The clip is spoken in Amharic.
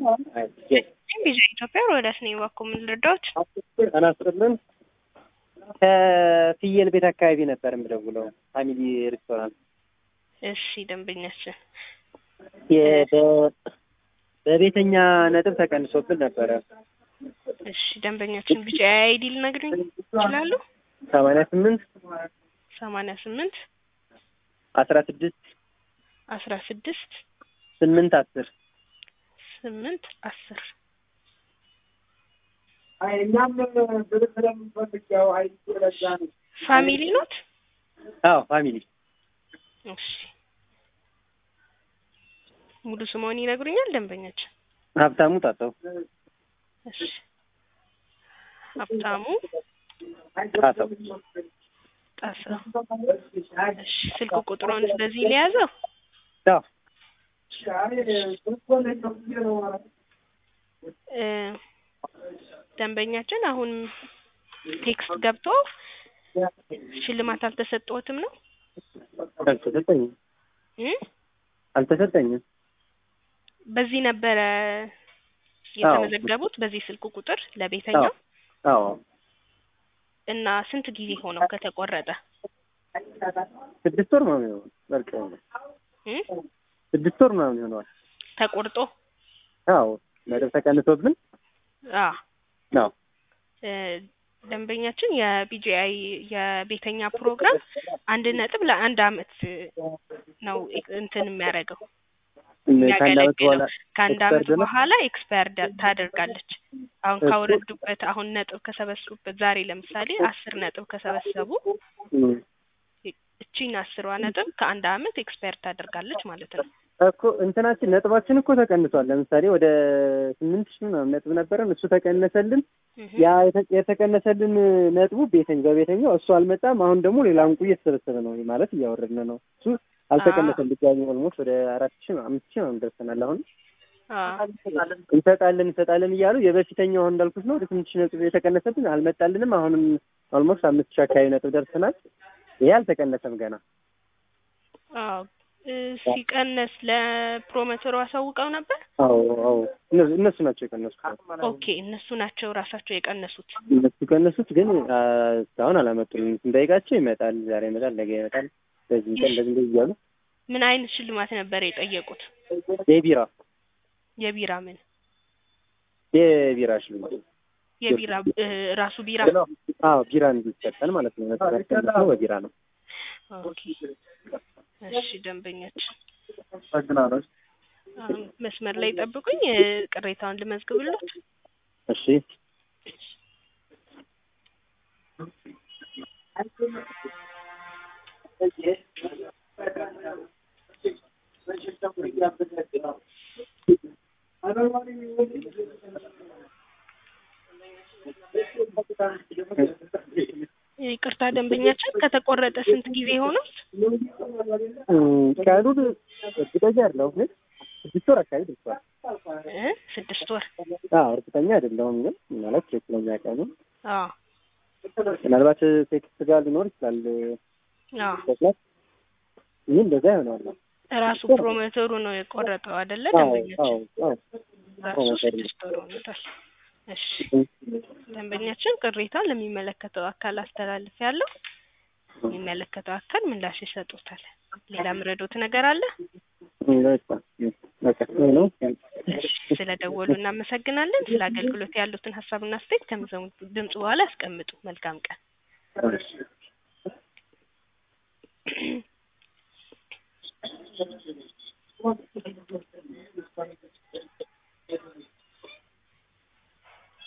ቪዛ ኢትዮጵያ ወደ ስኔ እባክዎ ምን ልርዳዎት? ጤና ይስጥልን። ከፍየል ቤት አካባቢ ነበር የምደውለው ፋሚሊ ሬስቶራንት። እሺ ደንበኛችን የ- በ- በቤተኛ ነጥብ ተቀንሶብን ነበረ እሺ ደንበኛችን ቢጫ አይዲ ሊነግሩኝ ይችላሉ? ሰማንያ ስምንት ሰማንያ ስምንት አስራ ስድስት አስራ ስድስት ስምንት አስር ስምንት አስር እኛም ብር ስለምንፈልግ ያው ሀይል ለዛ ነው። ፋሚሊ ኖት? አዎ ፋሚሊ እሺ ሙሉ ስምዎን ይነግሩኛል ደንበኛችን? ሀብታሙ ጣሰው እሺ ሀብታሙ ጣሰው ጣሰው። እሺ ስልክ ቁጥሮን በዚህ ሊያዘው? አዎ እ ደንበኛችን አሁን ቴክስት ገብቶ ሽልማት አልተሰጠዎትም ነው? አልተሰጠኝም እ አልተሰጠኝም በዚህ ነበረ የተመዘገቡት በዚህ ስልክ ቁጥር ለቤተኛው አዎ እና ስንት ጊዜ ሆነው ከተቆረጠ? ስድስት ወር ምናምን ይሆናል በቃ እ ስድስት ወር ምናምን ይሆነዋል ተቆርጦ አዎ ነጥብ ተቀንሶብን አ ነው እ ደንበኛችን የቢጂአይ የቤተኛ ፕሮግራም አንድ ነጥብ ለአንድ አመት ነው እንትን የሚያደርገው ከአንድ አመት በኋላ የሚያገለግለው ከአንድ አመት expired ነው? በኋላ ኤክስፓየር ታደርጋለች። አሁን ካወረዱበት አሁን ነጥብ ከሰበሰቡበት ዛሬ ለምሳሌ አስር ነጥብ ከሰበሰቡ እም። እቺን አስሯ ነጥብ ከአንድ አመት ኤክስፓየር ታደርጋለች ማለት ነው። እኮ እንትናችን ነጥባችን እኮ ተቀንሷል። ለምሳሌ ወደ ስምንት ሺህ ምናምን ነጥብ ነበረን እሱ ተቀነሰልን። እህ ያ የተ- የተቀነሰልን ነጥቡ ቤተኝ በቤተኛው እሱ አልመጣም። አሁን ደግሞ ሌላ እንቁ እየተሰበሰበ ነው ማለት እያወረድን ነው። እሱ አልተቀነሰም። ድጋሚ ኦልሞስት ወደ አራት ሺህ አምስት ሺህ ምናምን ደርሰናል። አሁን አ እንሰጣለን እንሰጣለን እያሉ የበፊተኛው አሁን እንዳልኩት ነው ወደ ስምንት ሺህ ነጥብ የተቀነሰብን አልመጣልንም። አሁንም ኦልሞስት አምስት ሺህ አካባቢ ነጥብ ደርሰናል። ይሄ አልተቀነሰም ገና። አዎ እ ሲቀነስ ለፕሮሞተሩ አሳውቀው ነበር? አዎ አዎ እነሱ እነሱ ናቸው የቀነሱት። ኦኬ እነሱ ናቸው ራሳቸው የቀነሱት። እነሱ ቀነሱት፣ ግን አ፣ እስካሁን አላመጡልንም። ስንጠይቃቸው ይመጣል፣ ዛሬ ይመጣል፣ ነገ ይመጣል፣ በዚህ ቀን እንደዚህ እንደዚህ እያሉ ምን አይነት ሽልማት ነበር የጠየቁት? የቢራ የቢራ ምን የቢራ ሽልማት የቢራ እ ራሱ ቢራ አዎ ቢራ እንዲሰጠን ማለት ነው። ነው በቢራ ነው። ኦኬ እሺ ደንበኛችን አግናለች። አሁን መስመር ላይ ጠብቁኝ እ ቅሬታውን ልመዝግብሎት እሺ ይቅርታ ደንበኛችን ከተቆረጠ ስንት ጊዜ ሆነው? እም፣ ቀኑን እርግጠኛ አይደለሁም፣ ግን ስድስት ወር አካባቢ ደርሷል። እ ስድስት ወር አዎ እርግጠኛ አይደለሁም፣ ግን ማለት ትክክለኛ ቀኑ አዎ ምናልባት ቴክስት ጋር ሊኖር ይችላል። አዎ ተክላት ይህ እንደዛ ይሆናል። ራሱ ፕሮሞተሩ ነው የቆረጠው አይደለ? አዎ አዎ ደንበኛችን አዎ ራሱ ፕሮሞተሩ። ስድስት ወር ሆኖታል። እሺ ደንበኛችን ቅሬታውን ለሚመለከተው አካል አስተላልፍ ያለው የሚመለከተው አካል ምላሽ ይሰጡታል። ሌላ ምረዶት ነገር አለ? በቃ ይሄ ነው። ስለ ደወሉ እናመሰግናለን። ስለ አገልግሎት ያሉትን ሀሳብና አስተያየት ከሚሰሙ ድምጽ በኋላ ያስቀምጡ። መልካም ቀን። እሺ